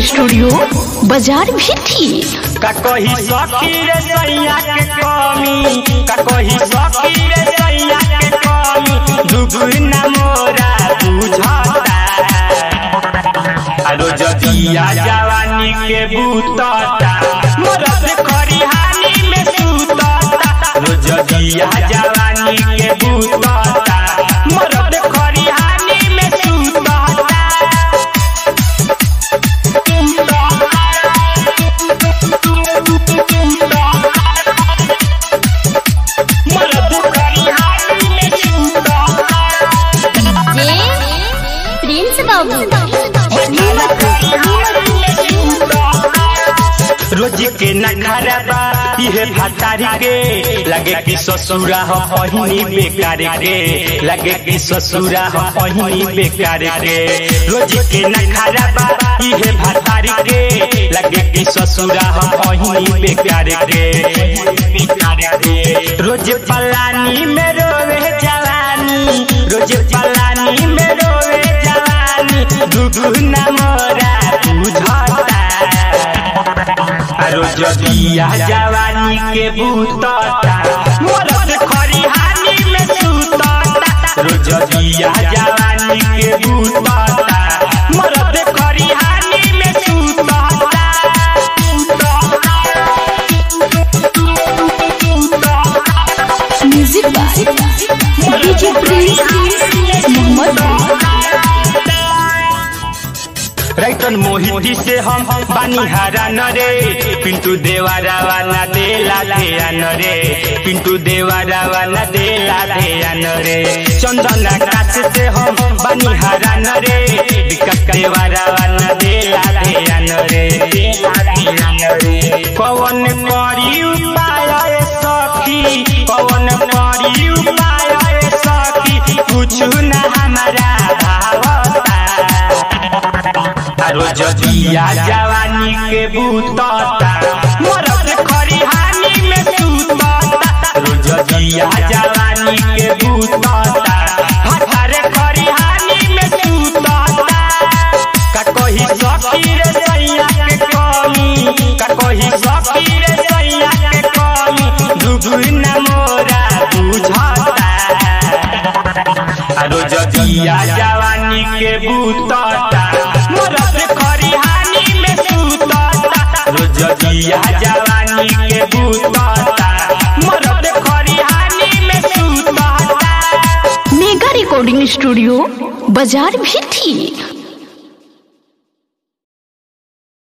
studio बाजार भी थी का कही सखी रे सैया के कमी का कही सखी रे सैया के कमी दुगुना मोरा बुझता आरो जदिया जवानी के बूतता मरद खरिहानी में सूतता आरो जदिया जवानी के बूतता मरद खरिहानी में सूतता मरद खरिहानी में सूतता जे प्रिंस बाबू रोज के नखरा बा इहे भतारी के लगे कि ससुरा हो पहिनी बेकार के लगे कि ससुरा हो पहिनी बेकार के रोज के नखरा बा इहे भतारी के लगे कि ससुरा हो पहिनी बेकार के रोज पलानी में रोवे जवानी रोज पलानी में रोवे जवानी दुगुना मोरा बुझता आरो जदिया जवानी के बूतता मरद खरिहानी में सूतता रो जदिया जवानी के बूतता मरद खरिहानी में सूतता music by DJ Prince Mohammad रैतन मोहिती से हम बानी हरा नरे पिंटू देवारा वाला देला धेया नरे पिंटू देवारा वाला देला धेया नरे चंदन आकाश से हम बानी हरा नरे विकास देवारा वाला देला धेया नरे कवन करी उपाय सखी कवन करी उपाय सखी कुछ न हमारा भावता आरो जदिया जवानी के बूतता मरद खरिहानी में सूतता आरो जदिया जवानी के बूतता हथारे खरिहानी में सूतता का कही सखी रे सैया के कमी का कही सखी रे सैया के कमी दुगुना मोरा बुझता आरो जदिया जवानी के बूतता मरद खरिहानी में सूतता आरो जदिया जवानी के बूतता मरद खरिहानी में सूतता मेगा रिकॉर्डिंग स्टूडियो बाजार भी थी